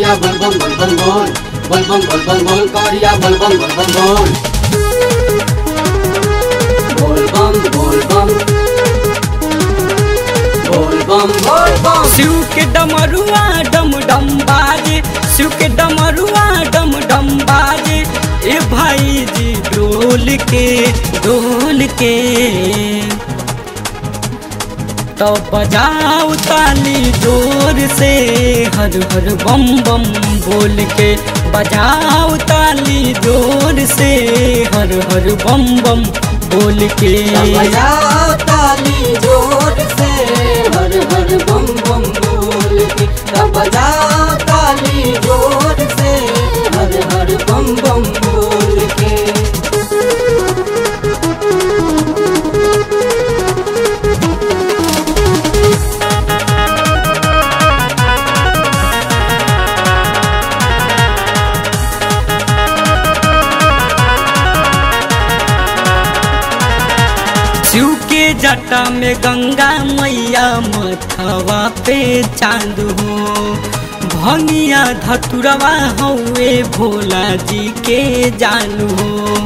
कवरिया बोल बम बोल बम बोल बोल बम बोल बम बोल कवरिया बोल बम बोल बम बोल बोल बम बोल बम बोल बम बोल बम शिव के डमरुआ डम डम बाजे शिव के डमरुआ डम डम बाजे ए भाई जी डोल के डोल के तो बजाओ ताली जोर से हर हर बम बम बोल के बजाओ ताली जोर से हर हर बम बम बोल के बजाओ ताली जोर से हर हर बम बम बोल के तब बजाओ ताली जोर से हर हर बम बम बोल के शिव के जटा में गंगा मैया मथवा पे चांद हो भंगिया धतुरवा हौवे भोला जी के जानू हो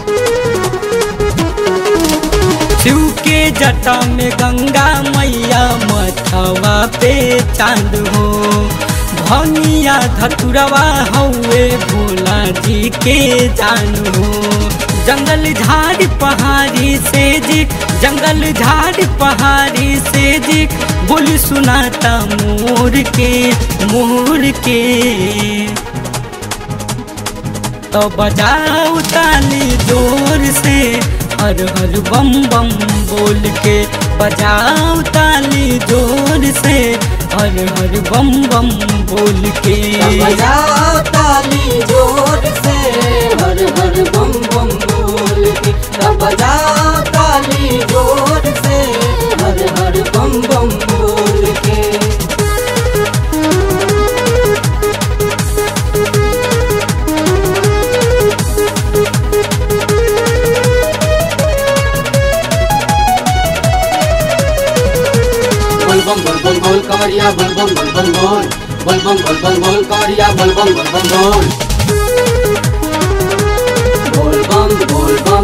शिव के जटा में गंगा मैया मथवा पे चांद हो भंगिया धतुरवा हौवे भोला जी के जानू हो जंगल झाड़ पहाड़ी से जी जंगल झाड़ पहाड़ी से जी बोली सुनाता मोर के मोर के तो बजाओ ताली जोर से हर हर बम बम बोल के बजाओ ताली जोर से हर हर बम बम बोल के तब बजाओ ताली जोर से हर हर बम बम बोल के तब बजाओ ताली जोर से हर हर बम बम बोल के बोल बम बोल बम बोल कवरिया बोल बम बोल बम बोल बोल बम बोल बम बोल कवरिया बोल बम बोल बम बोल बोल बम बोल बम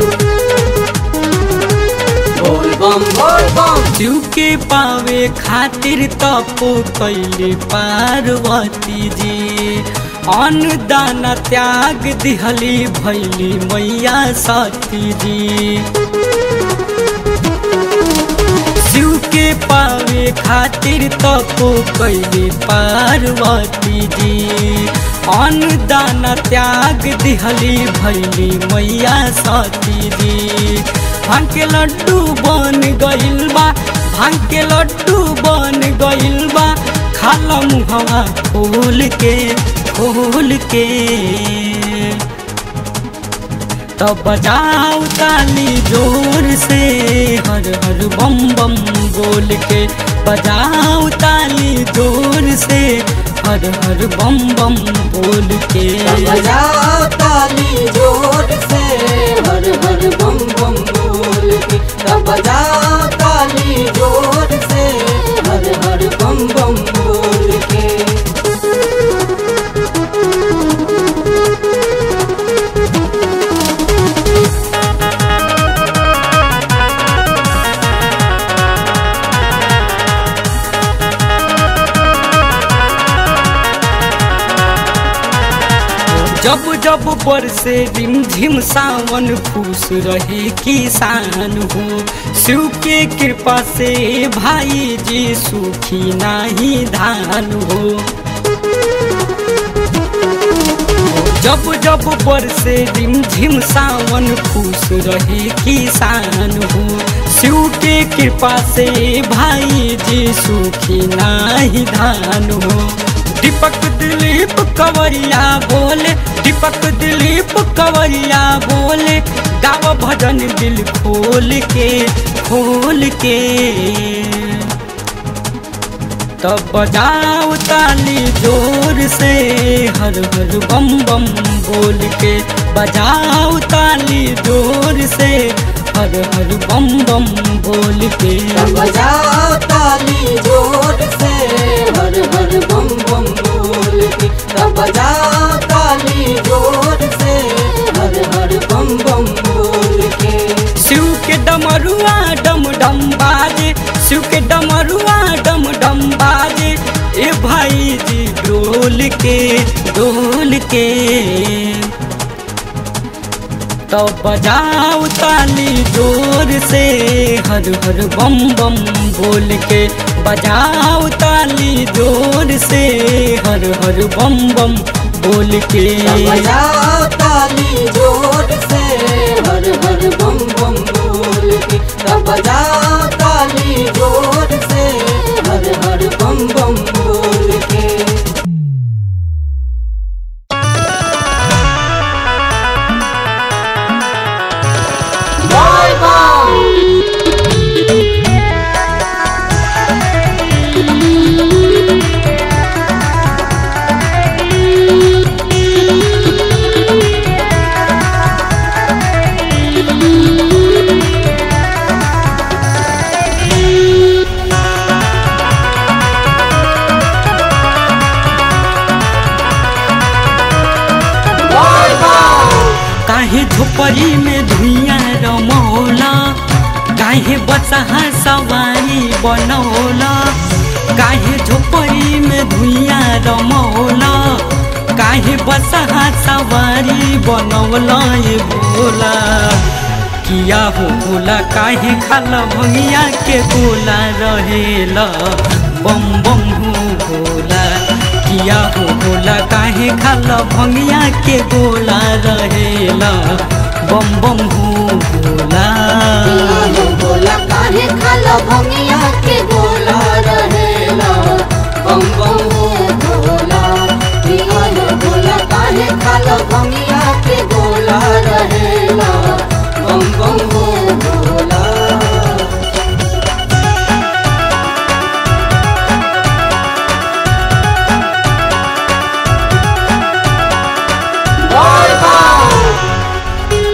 बोल बम बोल बम शिव के पावे खातिर तपो कैले पार्वती जी अन्न दाना त्याग दिहली भैली मैया सती जी शिव के पावे खातिर तपो कैले पार्वती जी अन्न दाना त्याग दिहली भैली मैया सती जी भांग के लड्डू बन गइल बा भांग के लड्डू बन गइल बा खाला मुहवा खोल के खोल के तो बजाओ ताली जोर से हर हर बम बम बोल के बजाओ ताली जोर से हर हर बम बम बोल के तब बजाओ ताली जोर से हर हर बम बम बोल के तब बजाओ ताली जोर से हर हर बम बम बोल के जब जब बरसे रिमझिम सावन खुश रहे किसान हो शिव के कृपा से भाई जी सुखी नाही धान हो जब जब बरसे रिमझिम सावन खुश रहे किसान हो शिव के कृपा से भाई जी सुखी नाही धान हो दीपक दिलीप कंवरिया बोले दीपक दिलीप कंवरिया बोले गाव भजन दिल खोल के खोल के तब बजाओ ताली जोर से हर हर बम बम बोल के बजाओ ताली जोर से हर हर बम बम बोल के तब बजाओ ताली जोर से हर हर बम बम बोल के तब बजाओ ताली जोर से हर हर बम बम बोल के शिव के डमरुआ डम डम बाजे शिव के डमरुआ डम डम बाजे ए भाई जी डोल के डोल के तो बजाओ ताली जोर से हर हर बम बम बोल के बजाओ ताली जोर से हर हर बम बम बोल के तब बजाओ ताली जोर से हर हर बम बम बोल के तब बजाओ ताली जोर से हर हर बम बम बोल के Bye bye. काहे झोपड़ी में धुइया रमौला काहे बसहा सवारी बनौला काहे झोपड़ी में धुइया रमौला काहे बसहा सवारी बनौला ये भोला किया हो भोला काहे खाला भंगिया के गोला रहेला बम बम हो भोला किया हो भोला काहे खाला भंगिया के गोला रहेला बम बम हो भोला पियानो बोला काहे खाला भंगिया के गोला रहेला बम बम हो भोला पियानो बोला काहे खाला भंगिया के गोला रहेला बम बम हो Bhola Bye bye.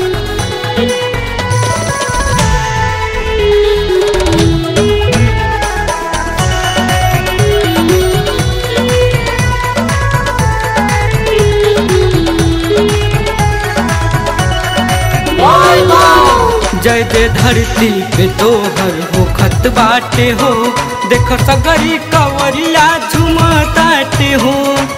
Bye bye. जय दे धरती पे तोहर हो खत बाटे हो देख सगरी कवरिया झुमताटे हो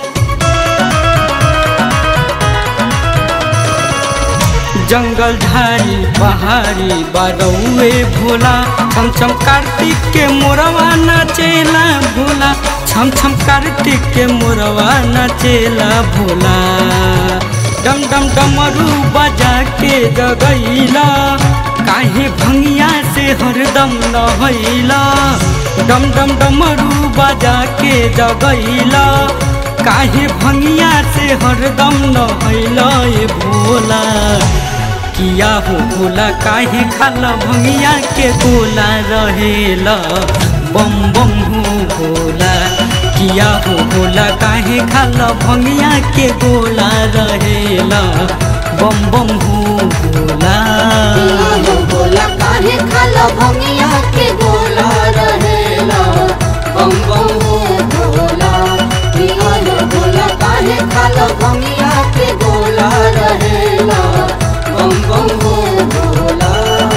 जंगल झाड़ी पहाड़ी बारौए भोला छम छम कार्तिक के मोरवा नाचेला भोला छम छम कार्तिक के मोरवा नाचेला भोला डम डम डमरू बजा के जगैला काहे भंगिया से हरदम नहैला डम डम डमरू बजा के जगैला काहे भंगिया से हरदम नहैला ये भोला किया हो भोला काहे खाला भंगिया के गोला रहेला बम बम हो भोला किया हो भोला काहे खाला भंगिया के गोला रहेला बम बम हो भोला पियानो बोला काहे खाला भंगिया के गोला रहेला बम बम हो भोला पियानो बोला काहे खाला भंगिया के गोला रहेला बम बम हो Bhola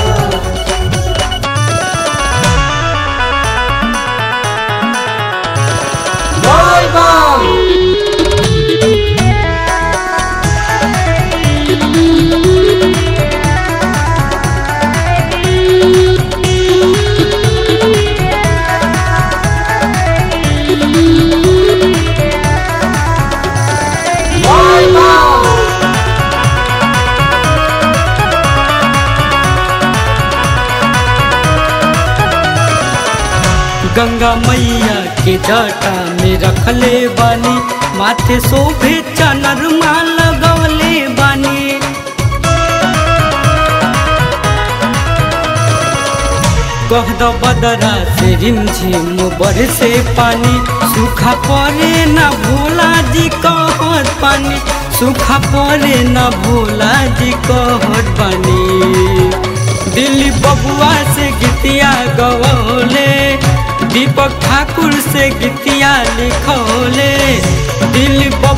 Bye bye. Bye bye. Ganga मैया के जटा में रखले बानी माथे शोभे चनरमा लगवले बानी कह दो बदरा से रिमझिम बरसे पानी सूखा पड़े न भोला जी कहत पानी सूखा पड़े न भोला जी कहत पानी दिल्ली बबुआ से गीतिया गवले दीपक ठाकुर से गीतिया लिखौले दिल्ली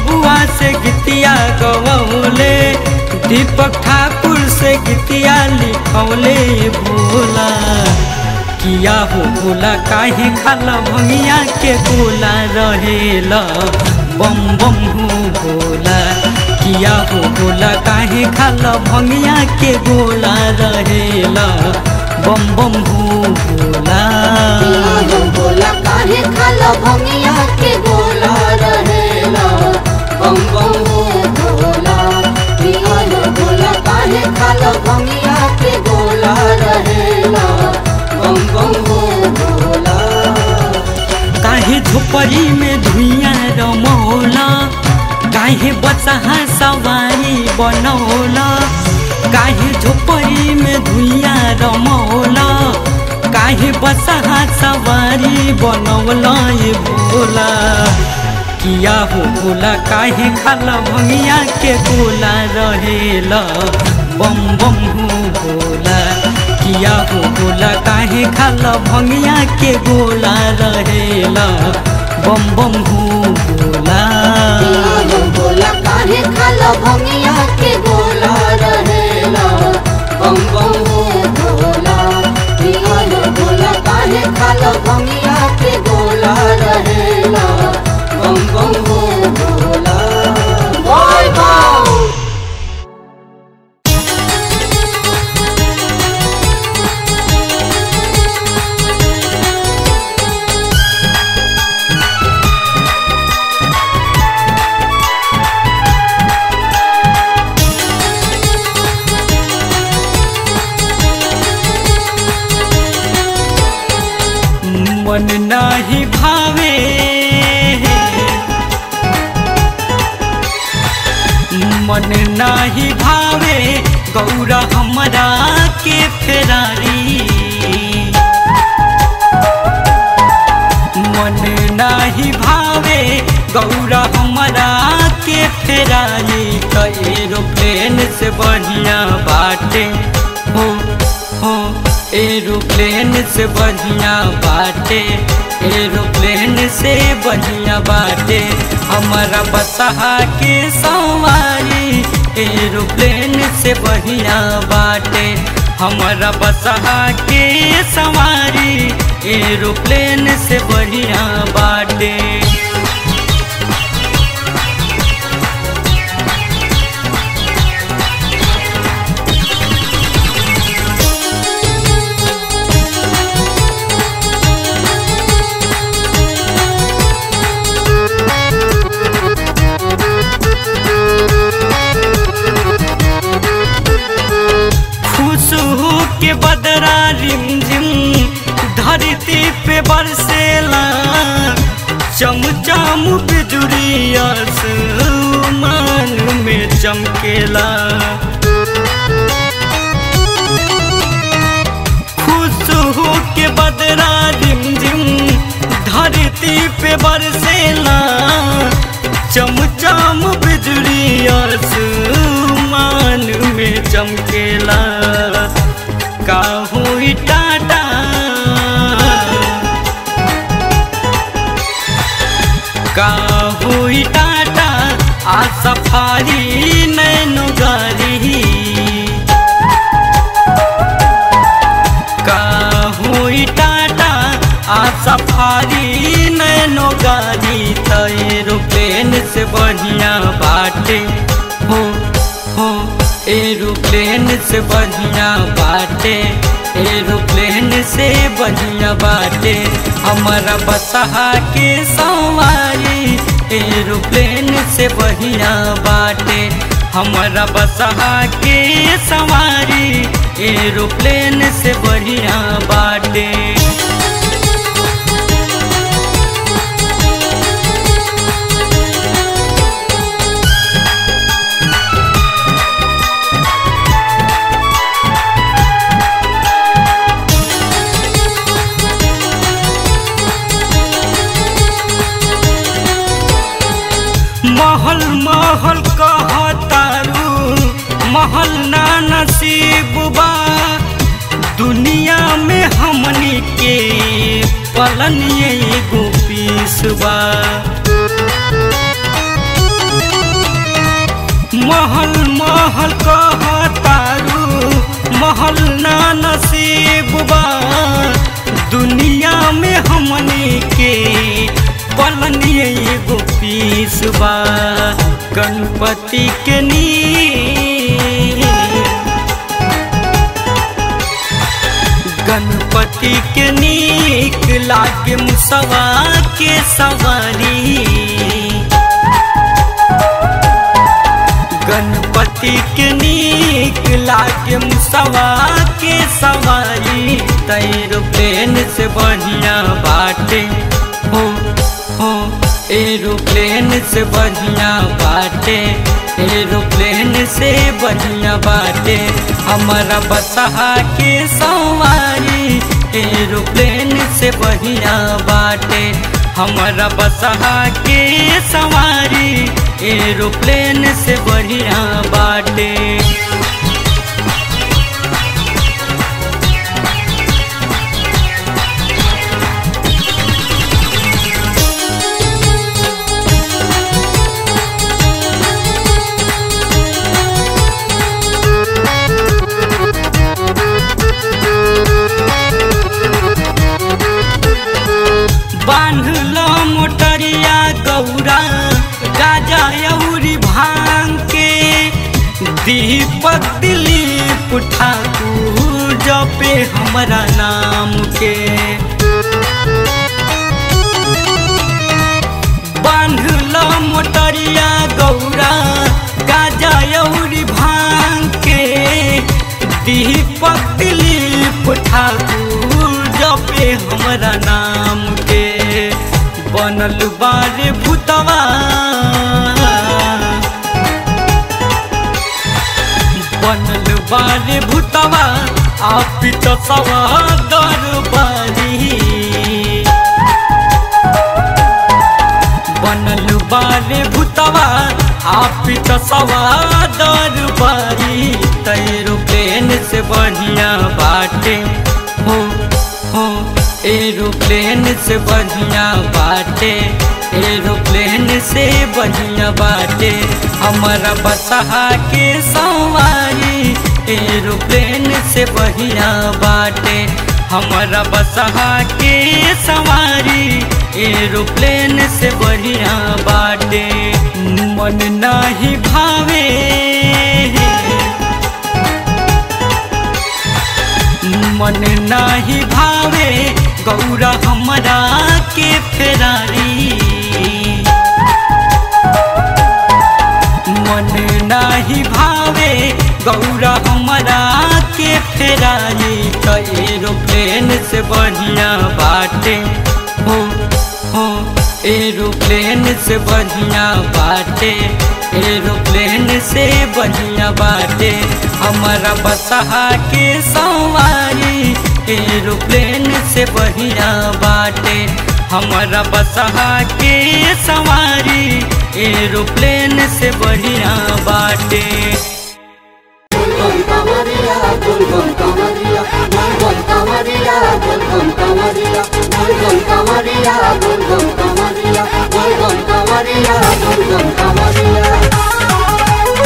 से गीतिया गवले दीपक ठाकुर से गीतिया लिखौले भोला किया हो भोला काहे खाला भंगिया के गोला रहेला बम बम हो भोला किया हो भोला काहे खाला भंगिया के गोला रहेला बम बम हो भोला पिया बोला काहे खाला भंगिया के गोला रहेला बम बम हो भोला पिया बोला काहे खाला भंगिया के गोला रहेला बम बम हो भोला काहे झोपड़ी में धुइया रमौला काहे बचहा सवारी बनौला काहे झोपड़ी में धुइया रमौला काहे बचहा सवारी बनौला ये भोला किया हो भोला काहे खाला भंगिया के गोला रहेला बम बम हो भोला किया हो भोला काहे खाला भंगिया के गोला रहेला बम बम हो भोला पिया बोला काहे खाला भंगिया के गोला रहेला बम बम हो भोला पिया बोला काहे खाला भंगिया के गोला रहेला बम बम हो भोला बोल बम मन नाही भावे मन नाही भावे गौरा हमरा के फेरारी मन नाही भावे गौरा हमरा के फेरारी त एरोप्लेन से बढ़िया बाटे हो हो एरोप्लेन से बढ़िया बाटे एरोप्लेन से बढ़िया बाटे हमारा बसहा के सवारी एरोप्लेन से बढ़िया बाटे हमारा बसहा के सवारी एरोप्लेन से बढ़िया बाटे खुश हो के बदरा रिमझिम धरती पे बरसेला चमचम बिजुरिया मान में चमकेला खुश हो के बदरा रिमझिम धरती पे बरसेला चमचम बिजुरिया मान में चमकेला का हुई टाटा का हुई टाटा आ सफारी नैनो गाड़ी का हुई टाटा आ सफारी नैनो गाड़ी त एरोप्लेन से बढ़िया बाटे हो हो एरोप्लेन से बढ़िया बाटे एरोप्लेन से बढ़िया बाटे हमारा बसहा के सवारी एरोप्लेन से बढ़िया बाटे हमारा बसहा के सवारी एरोप्लेन से बढ़िया बाटे महल महल कहतारू महल ना नसीब बा दुनिया में हमनी के पलन एगो पीस बा महल महल कहतारू महल ना नसीब बा दुनिया में हमने के पलनी एगो पीस बा गणपति के नी गणपति के नीक लागे मुसवा के सवारी गणपति के नीक लागे मुसवा के सवारी एरोप्लेन से बढ़िया बाटे हो हो एरोप्लेन से बढ़िया बाटे एरोप्लेन से बढ़िया बाटे हमारा बसहा के सवारी एरोप्लेन से बढ़िया बाटे हमारा बसहा के सवारी एरोप्लेन से बढ़िया बाटे बांधल मोटरिया गौरा गाजा अउरी भांग के दीपक दिलीप ठाकुर जपे हमरा नाम के बांधल मोटरिया गौरा गाजा अउरी भांग के दीपक दिलीप ठाकुर जपे हमरा नाम के बनल बारे भूतवा बनल बारे भूतवा आपित सवा दरबारी बनल बारे भूतवा आपित सवा दरबारी एरोप्लेन से बढ़िया बाटे हो हो एरोप्लेन से बढ़िया बाटे एरोप्लेन से बढ़िया बाटे हमारा बसहा के सवारी एरोप्लेन से बढ़िया बाटे हमारा बसहा के सवारी एरोप्लेन से बढ़िया बाटे मन नाही भावे मन नाही भावे गौरा हमरा के फेरारी मन नाही भावे गौरा हमरा के फेरारी तो एरोप्लेन से बढ़िया बाटे हो हो एरोप्लेन से बढ़िया बाटे एरोप्लेन से बढ़िया बाटे हमारा बसहा के सवारी एरोप्लेन से बढ़िया बाटे हमारा बसहा के सवारी एरोप्लेन से बढ़िया बाटे Golgam Kamaria, Golgam Kamaria, Golgam Kamaria, Golgam Kamaria, Golgam Kamaria, Golgam Kamaria, Golgam Kamaria, Golgam Kamaria.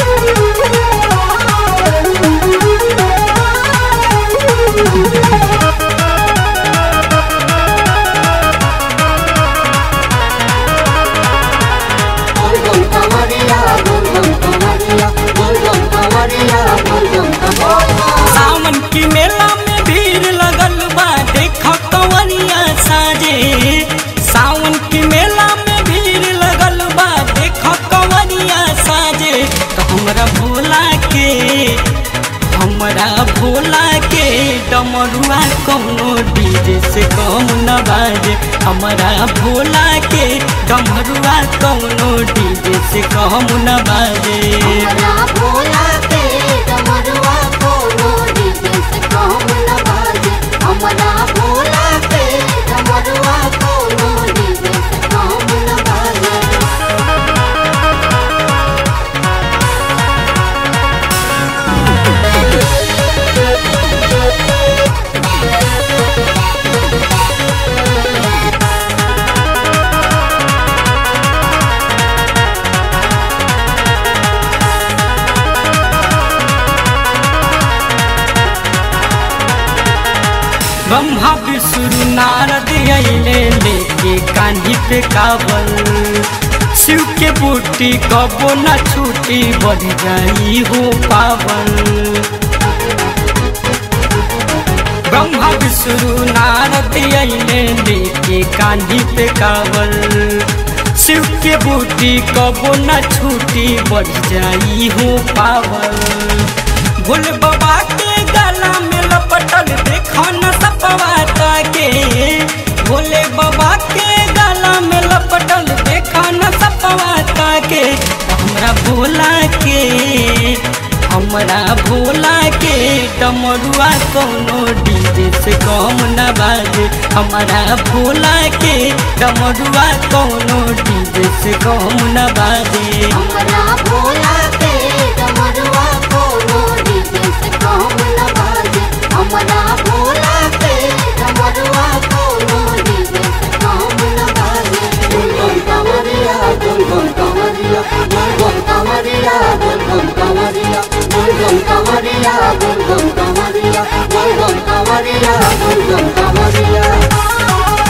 Golgam Kamaria, Golgam Kamaria, Golgam Kamaria, Golgam Kamaria. सावन की मेला में भीड़ लगल बा देख कंवरिया साजे सावन की मेला में भीड़ लगल बा देख कंवरिया साजे तो हमरा भोला के हमरा भोला के डमरुआ कौनो डीजे से कम न बाजे हमरा भोला के डमरुआ कौनो डीजे से कम न बाजे हमरा भोला के डमरुआ कोनो डीजे से कम न बाजे हमरा भोला के डमरुआ कोनो डीजे से कम न बाजे Golgam ब्रह्मा विष्णु नारद अइले लेके कान्ही पे कावल शिव के बूटी कबो न छूटी बढ़ जाई हो पावन ब्रह्मा विष्णु नारद अइले लेके कान्ही पे कावल शिव के बूटी कबो न छूटी बढ़ जाई हो पावन भोले बाबा के गला में लपटल देखो न सपवाता के भोले बाबा के गला में लपटल देखो न सपवाता के हमरा भोला के हमरा भोला के डमरुआ कोनो डीजे से कम न बाजे हमरा भोला के डमरुआ कोनो डीजे से कम न बाजे हमरा भोला के डमरुआ कोनो डीजे से कम न बाजे हमरा भोला के डमरुआ कोनो डीजे से कम न बाजे गुनगुन कमरिया गुनगुन कमरिया गुनगुन कमरिया गुनगुन कमरिया गुनगुन कमरिया गुनगुन कमरिया गुनगुन कमरिया गुनगुन कमरिया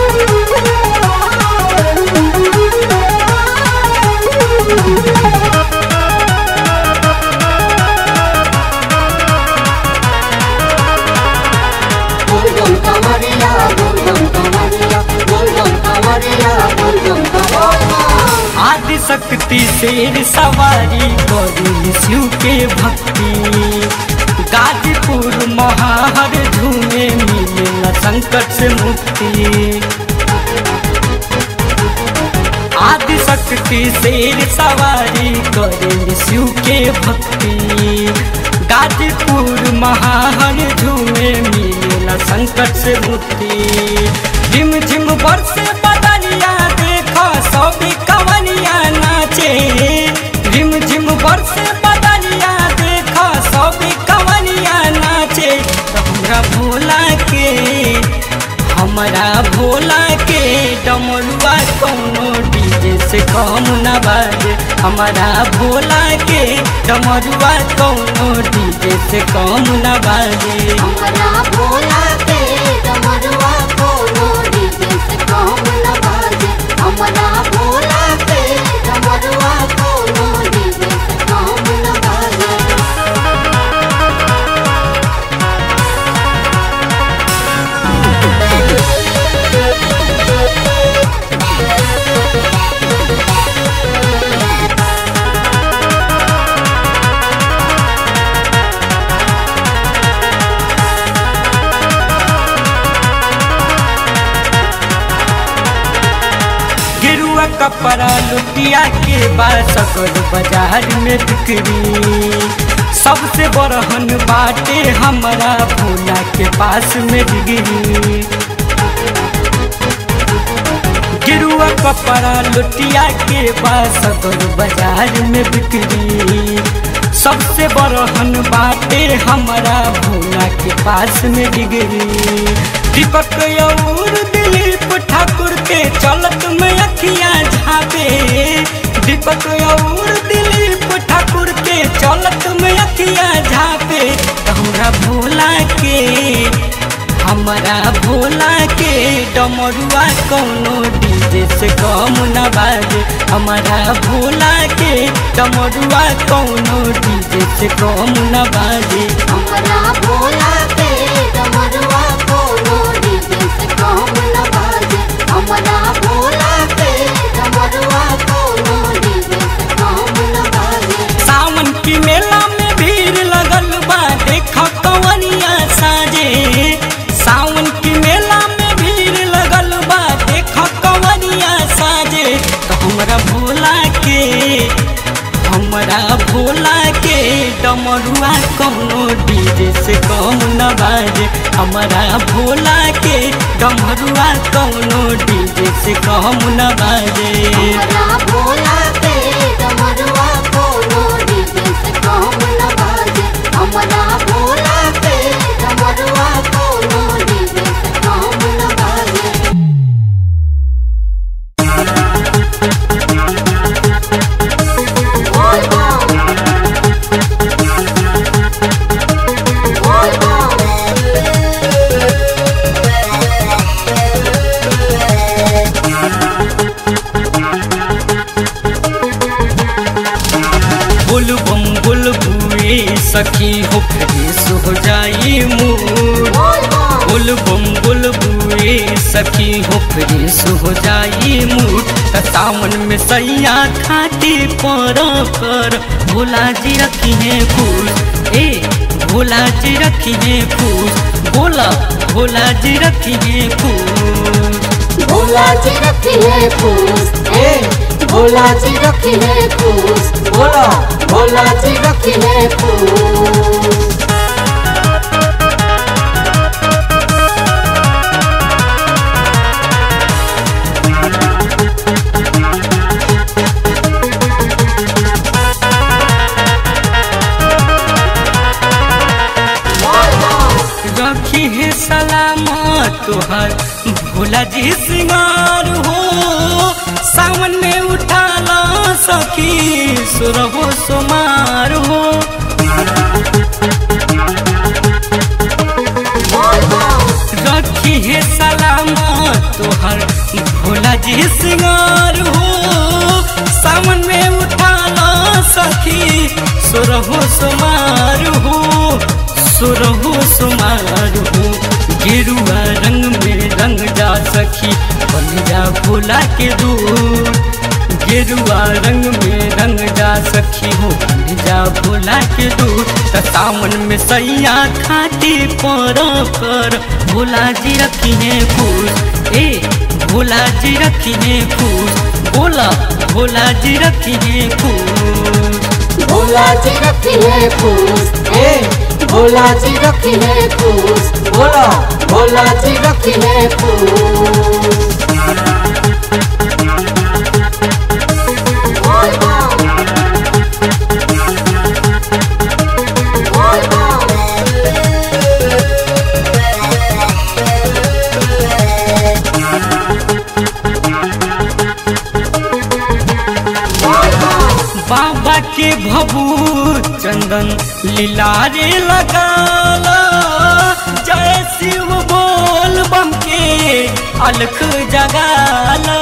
गुनगुन कमरिया गुनगुन कमरिया गुनगुन कमरिया गुनगुन कमरिया आदि शक्ति शेर सवारी करी शिव के भक्ति गाजीपुर महाहर झूमे मिले न संकट से मुक्ति आदि शक्ति शेर सवारी करे शिव के भक्ति गाजीपुर महाहर झूमे मिले न संकट से मुक्ति झिम झिम बरसे बदलिया देखो सभी कवनिया नाचे झिम झिम बरसे बदलिया देखो सभी कवनिया नाचे तो हमरा भोला के हमरा भोला के डमरुआ कोनो डीजे से कम न बाजे हमारा भोला के डमरुआ कोनो डीजे से कम न बाजे हमरा भोला के डमरुआ कोनो डीजे से कम न बाजे हमरा भोला के डमरुआ कोनो डीजे से कम न बाजे गिरुआ कपड़ा लुटिया के बाद सकल बाजार में बिक्री सबसे बड़हन बाटे हमारा भोला के पास में डिग्री गिरुआ कपड़ा लुटिया के बाद सकल बाजार में बिक्री सबसे बड़हन बाटे हमारा भोला के पास में डिग्री दीपक और दिलीप ठाकुर के चलत में अखियां झापे दीपक और दिलीप ठाकुर के चलत में अखियां झापे तो हमरा भोला के हमारा भोला के डमरुआ कोनो डीजे से कम न बाजे हमारा भोला के डमरुआ कोनो डीजे से कम न बाजे हमरा भोला के डमरुआ कोनो डीजे से कम न बाजे हमरा भोला के डमरुआ कोनो डीजे से कम न बाजे सावन की मेला में भीड़ लगल बा देख कवनिया साजे सावन की मेला में भीड़ लगल बा देख कवनिया साजे तो हमरा भोला के हमरा भोला के डमरुआ कोनो डीजे से कम न बाजे हमरा भोला के डमरुआ कोनो डीजे से कम न बाजे हमरा भोला के डमरुआ कोनो डीजे से कम न बाजे हमरा भोला के डमरुआ कोनो डीजे से कम न बाजे बोल बम बोल बम सखी हो फ्रेश हो जाई मूड बुल बम बुल बुए सखी हो फ्रेश हो जाई मूड त सावन में सैया खाती पर कर भोला जी रखी है फूल ए भोला जी रखी है फूल बोला भोला जी रखी है फूल भोला जी रखी है फूस ए भोला जी रखी है फूस बोला भोला जी रखी है फूस रखी है सलामत तुहर भोला जी सिंगार हो सावन में उठा ला सखी सुरहो सुमार हो रखी है सलामत तुहर भोला जी सिंगार हो सावन में उठा ला सखी सुरहो सुमार हो सुरहो सुमार हो गेरुआ रंग में रंग जा सखी बन जा भोला के दूर गेरुआ रंग में रंग जा सखी हो बन जा भोला के दूर त सावन में सैया खाती पर कर भोला जी रखी है फूल ए भोला जी रखी है फूल बोला भोला जी रखी है फूल भोला जी रखी है फूस ए भोला जी रखी है फूस बोला भोला जी रखी है फूस बाबा के भभू चंदन लीलारे लगाला जय शिव बोल बम के अलख जगाला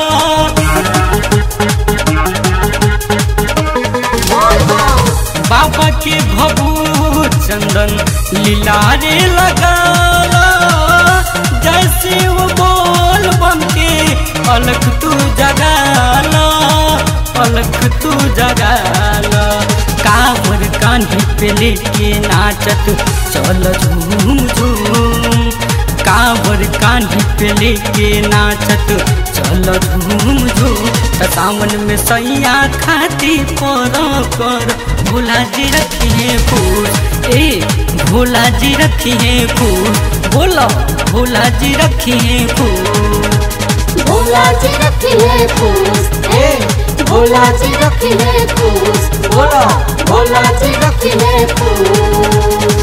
बाबा के भभू चंदन लीलारे लगाला जय शिव बोल बम के अलख तू जगाला अलख तू जगाला कावर कान्ही पे लेके नाचत चल झूम झूम कावर कान्ही पे लेके नाचत चल झूम झूम त सावन में सैया खाती पर कर भोला जी रखी है फूल ए भोला जी रखी है फूल बोलो भोला जी रखी है फूल भोला जी रखी है फूस ए भोला जी रखी है फूस बोला भोला जी रखी है फूस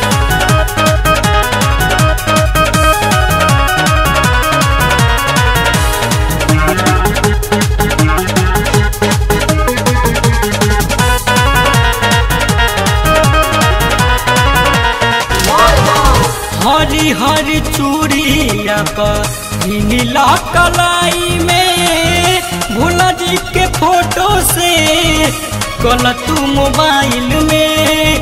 हरी हरी चूड़िया पर नीला कलाई में भोला जी के फोटो से कल तू मोबाइल में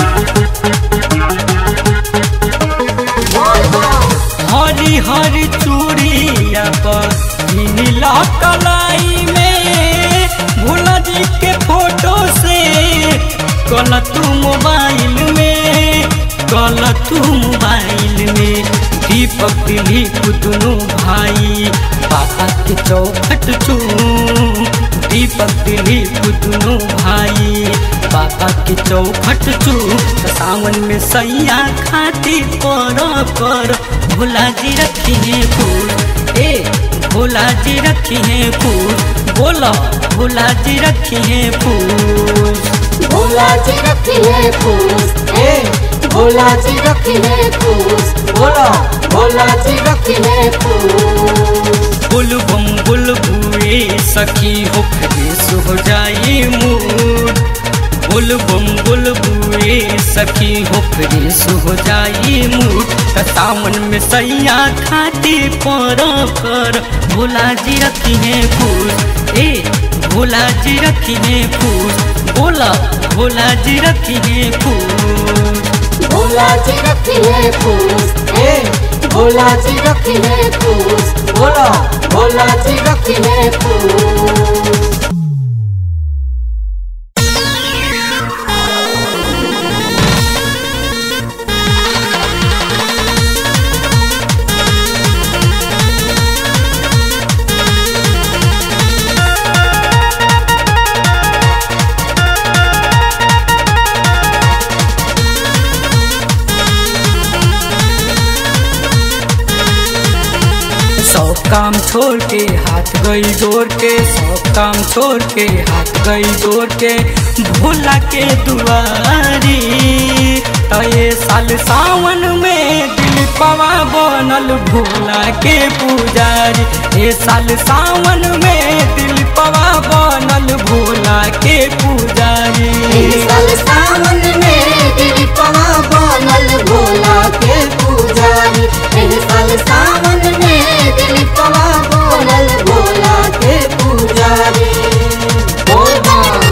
हरी हरी चूड़िया पर नीला कलाई में भोला जी के फोटो से कल तू मोबाइल में कल तू मोबाइल में दीपक दिलीप दुनू भाई पापा के चौखट चू दीपक दिलीप दुनू भाई पापा के चौखट चू सावन में सैया खाती पर कर भोला जी रखी है फूल ए भोला जी रखी है फूल बोलो भोला जी रखी है फूल भोला जी रखी है फूस ए भोला जी रखी है फूस बोला भोला जी रखी है फूस बुल बम बुल बुए सखी हो फ्रेश हो जाई मूड बुल बम बुल बुए सखी हो फ्रेश हो जाई मूड त सावन में सैया खाती पर कर भोला जी रखी है फूल ए भोला जी रखिए फूस बोला भोला जी रखिए फूस भोला जी रखिए फूस ए भोला जी रखिए फूस बोला भोला जी रखिए फूस सब काम छोड़ के हाथ गई जोड़ के सब काम छोड़ के हाथ गई जोड़ के भोला के दुआरी तो ये साल सावन में दिल पवा बनल भोला के पुजारी ये साल सावन में दिल पवा बनल भोला के पुजारी इस साल सावन में दिल पवा बनल भोला के पुजारी इस साल सावन में दिल पवा बनल भोला के पुजारी बोल बम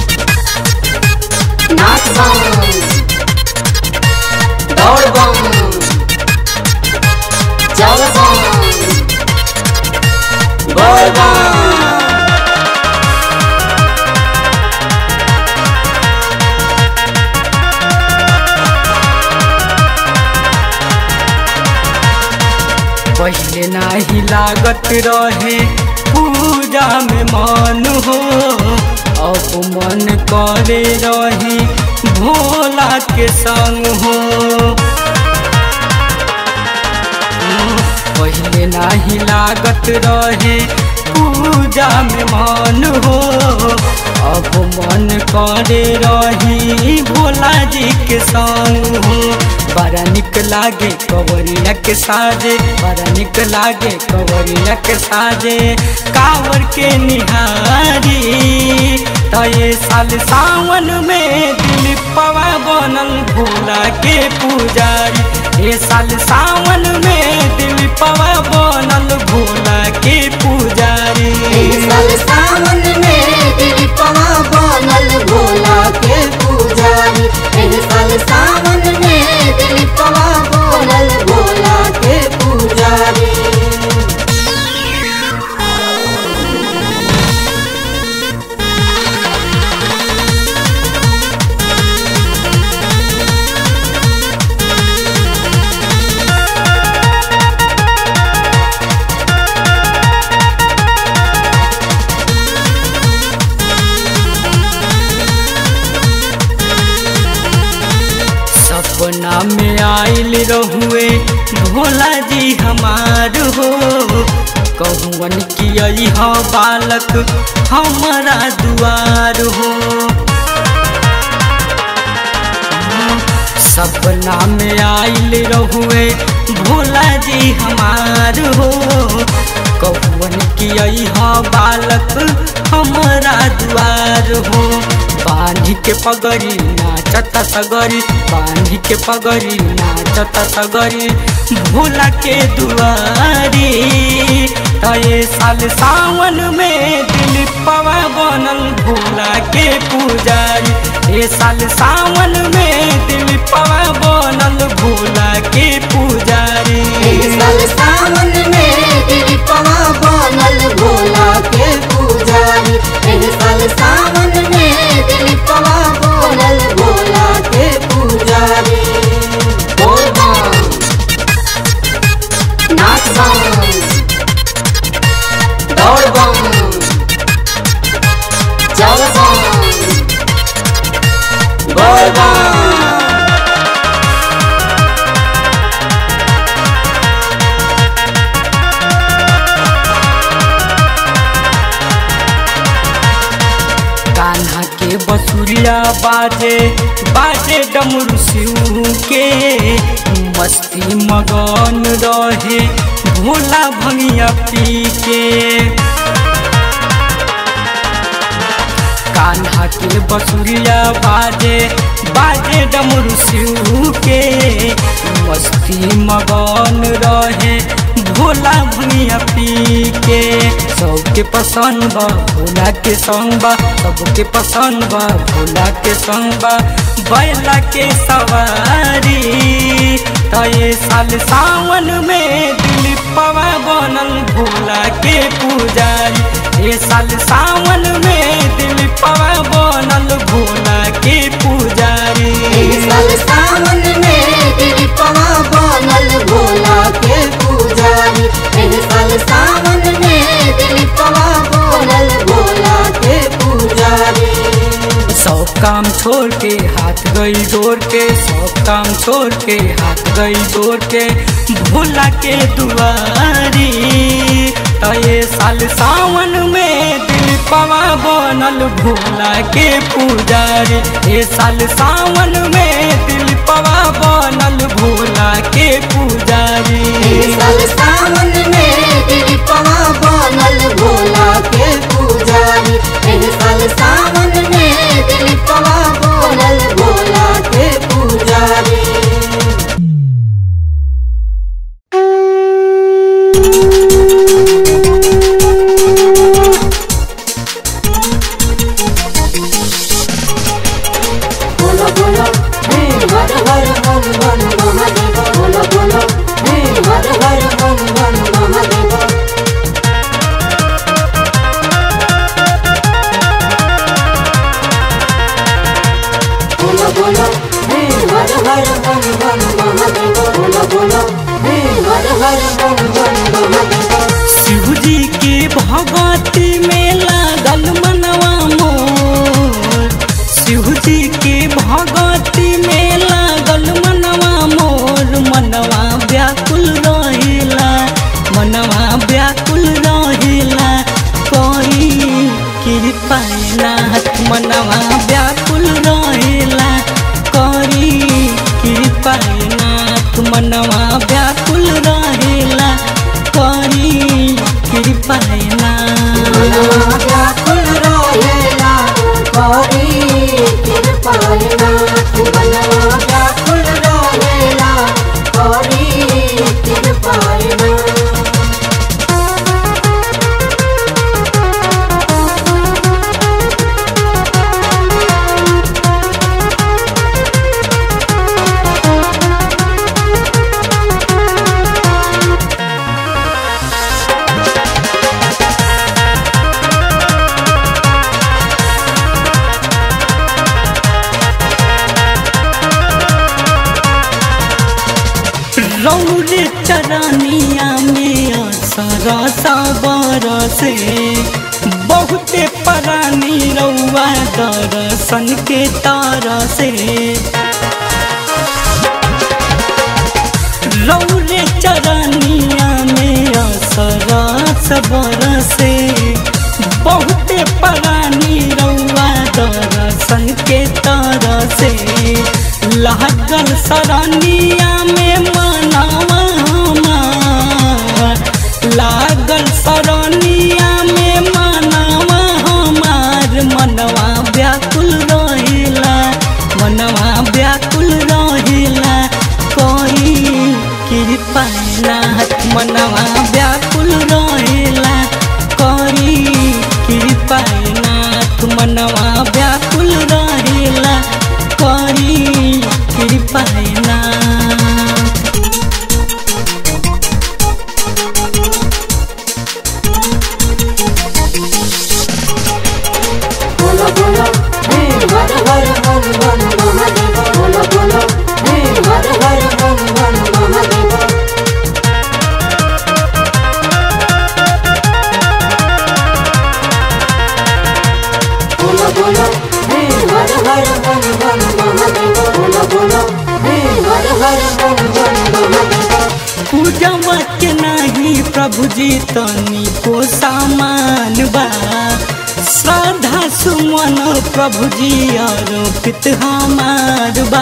नाच बम दौड़ बम चल बम बोल बम पहले नाही लागत रहे पूजा में मन हो अब मन करे रहे भोला के संग हो पहले नाही लागत रहे पूजा में मन हो अब मन करे रही भोला जी के संग हो बड़ा निक लागे कवरिया के साजे बड़ा निक लागे कवरिया के साजे कावर के निहारी तो ये साल सावन में दिल पवा बनल भोला के पुजारी ये साल सावन में दिल पवा बनल भोला के पुजारी इस साल सावन में दिल पवा बनल भोला के पुजारी इस साल सावन में दिल पवा बनल भोला के पुजारी सपना में आइल रहुए भोला जी हमार हो कहुवन की अहा बालक हमारा दुआर हो सपना में आइल रहुए भोला जी हमार हो कहुवन की अहा बालक हमारा दुआर हो बांधी के पगड़ी नाचता सगरी बांधी के पगड़ी नाचता सगरी भोला के दुआरी तो ये साल सावन में दिल पवा बनल भोला के पुजारी ये साल सावन में दिल पवा बनल भोला के पुजारी इस साल सावन में दिल पवा बनल भोला के पुजारी इस साल सावन में दिल पवा बनल भोला के पुजारी बोल बम नाच बम दौड़ बम चल बम बोल बम कान्हा के बसुरिया बाजे बाजे डमरू शिव के मस्ती मगन रहे भोला भंगिया पी के कान्हा के बसुरिया बाजे बाजे डमरू शिव के मस्ती मगन रहे भोला भुनिया पी के सबके पसंद बा भोला के संग बा सबके पसंद बा भोला के संग बा बैला के सवारी तो ये साल सावन में दिलीपवा बनल भोला के पुजारी ये साल सावन में दिलीपवा बनल भोला के पुजारी एह साल सावन में दिलीपवा बनल भोला के पुजारी एह साल सावन में दिलीपवा बनल भोला के पुजारी सब काम छोड़ के हाथ गई जोड़ के सब काम छोड़ के हाथ गई जोड़ के भोला के दुआरी तो ये साल सावन में दिल पवा बनल भोला के पुजारी ये साल सावन में दिल पवा बनल भोला के पुजारी एह साल सावन में दिलीपवा बनल भोला के पुजारी एह साल सावन में दिलीपवा बनल भोला के पुजारी बोलो बोलो हे हर हर हर हर महादेव बोलो बोलो हे हर हर हर हर महादेव बोलो बोलो हे हर हर हर हर महादेव बोलो बोलो हे हर हर हर हर महादेव शिव जी के भगवती में लागल मनवा मोर शिव जी के भगवती में लागल मनवा मोर मनवा व्याकुल रहेला मनवा व्याकुल रहेला कोई कृपा नाथ मनवा व्याकुल रहेला करी कृपा नाथ मनवा व्याकुल रहेला करी कृपा नाथ मनवा व्याकुल रहेला करी कृपायना मनवा व्याकुल रहेला करी कृपायना रौरे चरनिया में सरस बरसे बहुते परानी रौआ दर्शन के तरसे रौरे चरनिया में सरस बरसे बहुते परानी रौआ दर्शन के तरसे लहकल सरनिया में मनावा हमार लागल सरनिया में मनावा हमार मनवा व्याकुल रहेला मनवा व्याकुल रहेला कोई कृपा नाथ मनवा व्याकुल रहेला करी कृपा नाथ मनवा व्याकुल रहेला करी कृपा नाथ बोलो बोलो हे हर हर हर हर महादेव बोलो बोलो हे हर हर हर हर महादेव बोलो बोलो हे हर हर हर हर महादेव बोलो बोलो हे हर हर हर हर महादेव पूजवा के नहीं प्रभु जी तनी को सामान बा श्रद्धा सुमन प्रभु जी अर्पित हमार बा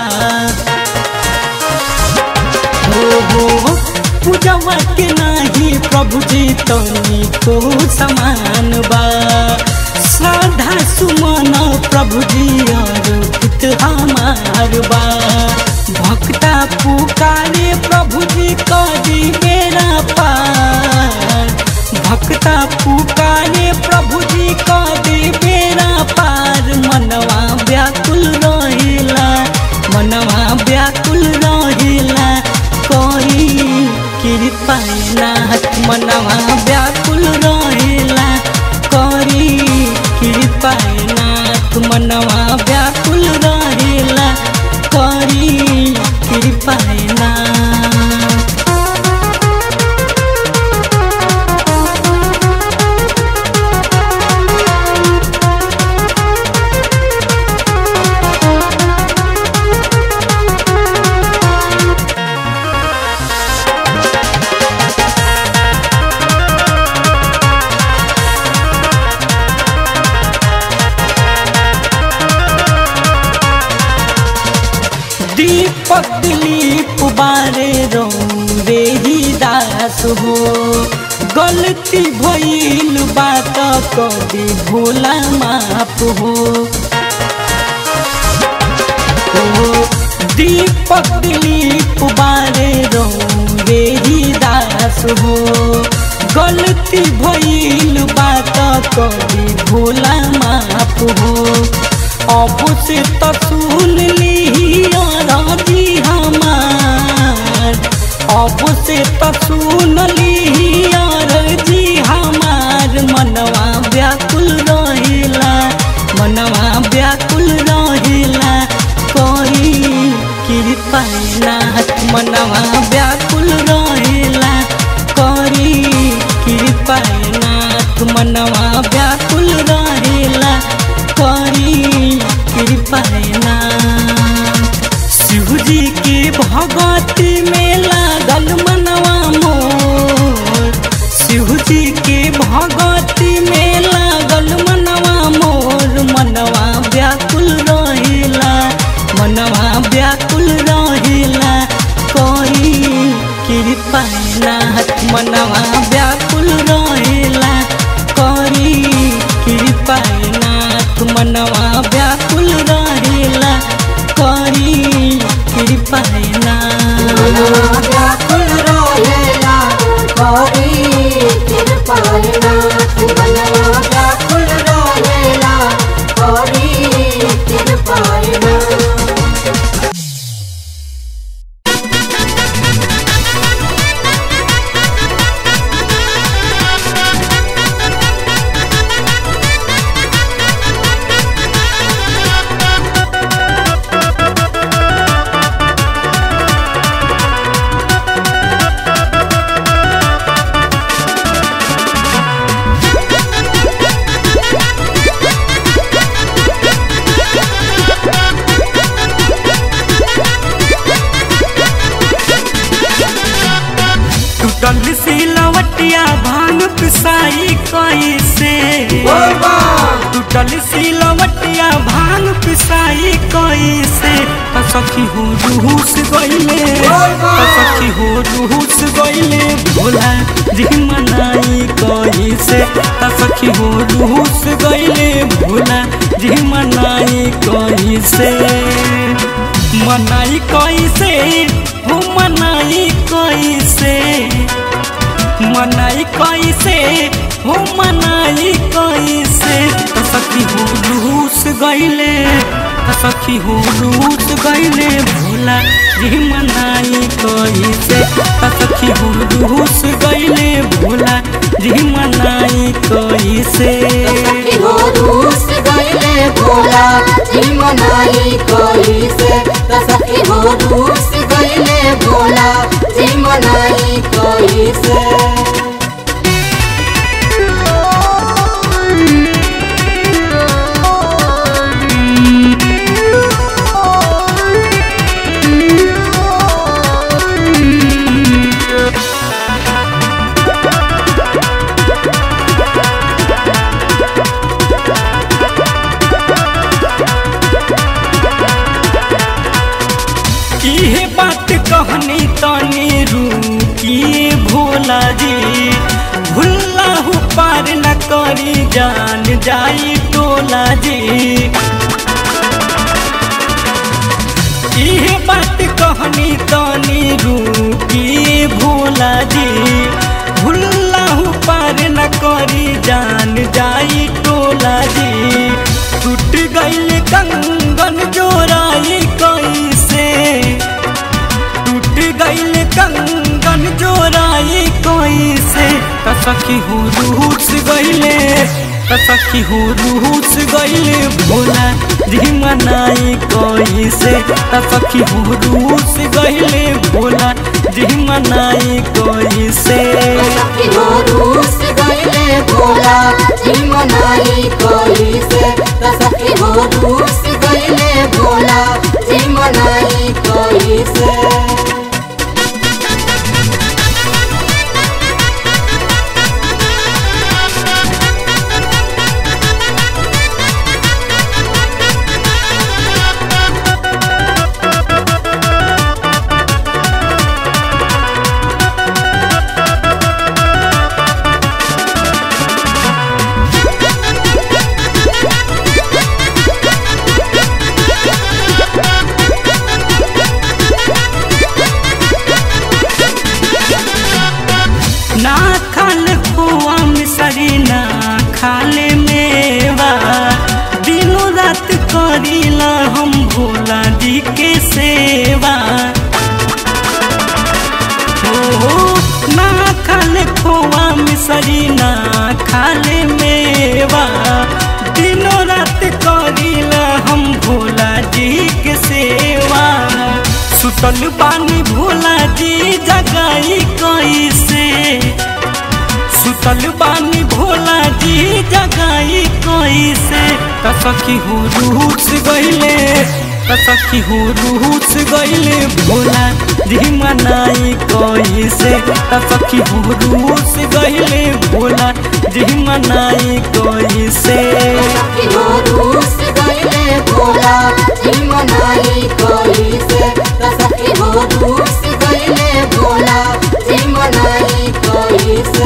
हो हो पूजवा के नहीं प्रभु जी तनी को समान बा श्रद्धा सुमन प्रभु जी अर्पित हमार बा भक्ता पुकारे प्रभु जी करी बेरा पार व्याकुल रहेला करी कृपा ना दीपक दिलीप बारे रो रे ही दास हो गलती भइल बात कभी भोला माफ हो ओ, दीपक दिलीप बारे रो रे ही दास हो गलती भइल बात कभी भोला माफ हो अब से तो सुन ली राजी हमार अब से तो सुन ली राजी हमार मनवा व्याकुल रहेला मनवा व्याकुल रहेला कोई कृपा नाथ मनवा व्याकुल रहेला करी कृपा नाथ मनवा व्याकुल रहेला करी कृपा नाथ शिवजी के भगवती में लागल मनवा मोर शिवजी के भगवती में लागल मनवा मोर मनवा व्याकुल रहेला मनवा व्याकुल रहेला कोई कृपा नाथ मनवा व्याकुल रहेला करी कृपा नाथ मनवा व्याकुल रहेला करी कृपा नाथ व्याकुल रहेला करी कृपालना बनवा व्याकुल रहेला करी कृपालना टूटल सिलवटिया भांग पिसाई कैसे टूटल सिलवटिया भांग पिसाई कैसे त सखी हो रूस गइले त सखी हो रूस गइले भोला जी मनाई कैसे त सखी हो रूस गइले भोला जी मनाई कैसे मनाई कैसे हो मनाई कैसे मनाई कैसे हो मनाई कैसे त सखी हो रूस गइले त सखी हो रूस गइले भोला जी मनाई कैसे त सखी हो रूस गइले भोला जी मनाई कैसे सखी हो रूस गइले भोला जी मनाई कोई से त सखी हो रूस गइले भोला जी मनाई कोई से इहे बात कहनी तनी रूकिए भोला जी भुल्ला हूँ पार न करी जान जाई टोला जी इहे बात कहनी तनी रूकिए भोला जी भुल्ला हूँ पार न करी जान जाई टोला जी टूट गईल कंगन जोराई कैसे टूट गईल कंगन जोराई कैसे त सखी हो रूस गईले त त सखी हो रूस गईले भोला जी मनाई कैसे त सखी हो रूस गईले भोला जी मनाई कैसे सखी हो रूस गईले भोला जी मनाई कोई से त सखी हो रूस गईले भोला जी मनाई कोई से ना खाल खोआ मिसरी ना खाले मेवा दिनों रात करीला हम भोला जी के सेवा हो ना खाले खोआ मिसरी ना खाले मेवा दिनों रात करीला हम भोला जी के सेवा सुतल बानी भोला जी जगाई कैसे सुतल बानी भोला जी जगाई कैसे त सखी हो रूस गईले त सखी हो रूस गईले भोला जी मनाई कैसे त सखी हो रूस गईले भोला जी मनाई कैसे सखी हो रूस गईले भोला जी मनाई कोई से त सखी हो रूस गईले भोला जी मनाई कोई से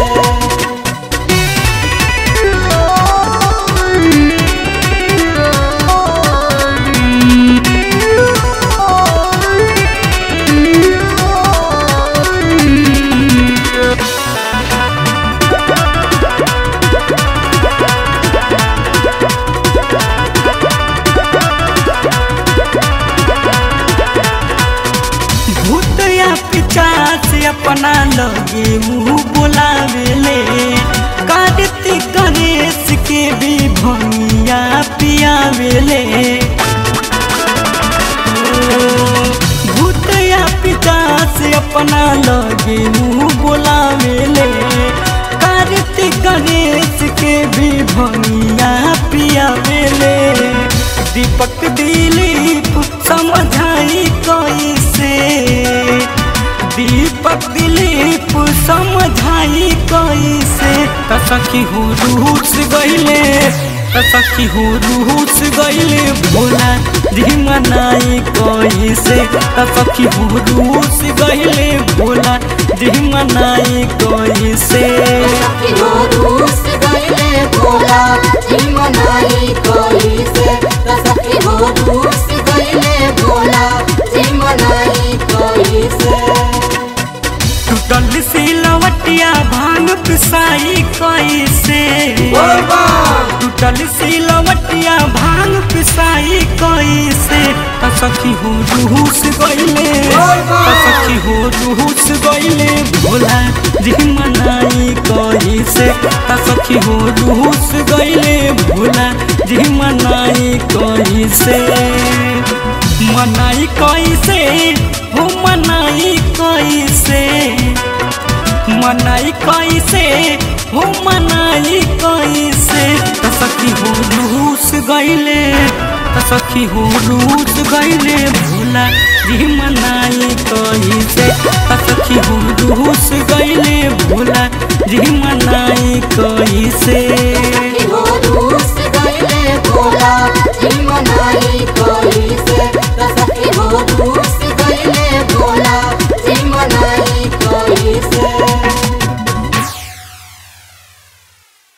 भूत या पिचास अपना लगे मुँह बोलावेले कार्तिक गणेश के भी भंगिया पियावेले ओ, भूत या पिचास अपना लगे मुँह बोलावेले कार्तिक गणेश के भी भंगिया पियावेले दीपक दिलीप समझाई कैसे दीपक दिलीप समझाई कैसे त सखी हो रूस गईले त सखी हो रूस गईले भोला जी मनाई कैसे त सखी हो रूस गईले भोला जी मनाई कैसे सखी हो रूस गईले भोला जी मनाई कोई से त सखी हो रूस गईले भोला जी मनाई कोई से टूटल सिलवटिया भांग पिसाई कैसे टूटल सिलवटिया भांग पिसाई कैसे त सखी हो रूस गईले त सखी हो रूस गईले भोला जी मनाई कैसे त सखी हो रूस गईले भोला जी मनाई कैसे मनाई कैसे हो मनाई कैसे मनाई कैसे हो मनाई कैसे त सखी हो रूस गईले त सखी हो रूस गईले भोला जी मनाई कैसे त सखी हो रूस गईले भोला जी मनाई कैसे सखी हो रूस गईले भोला जी मनाई कोई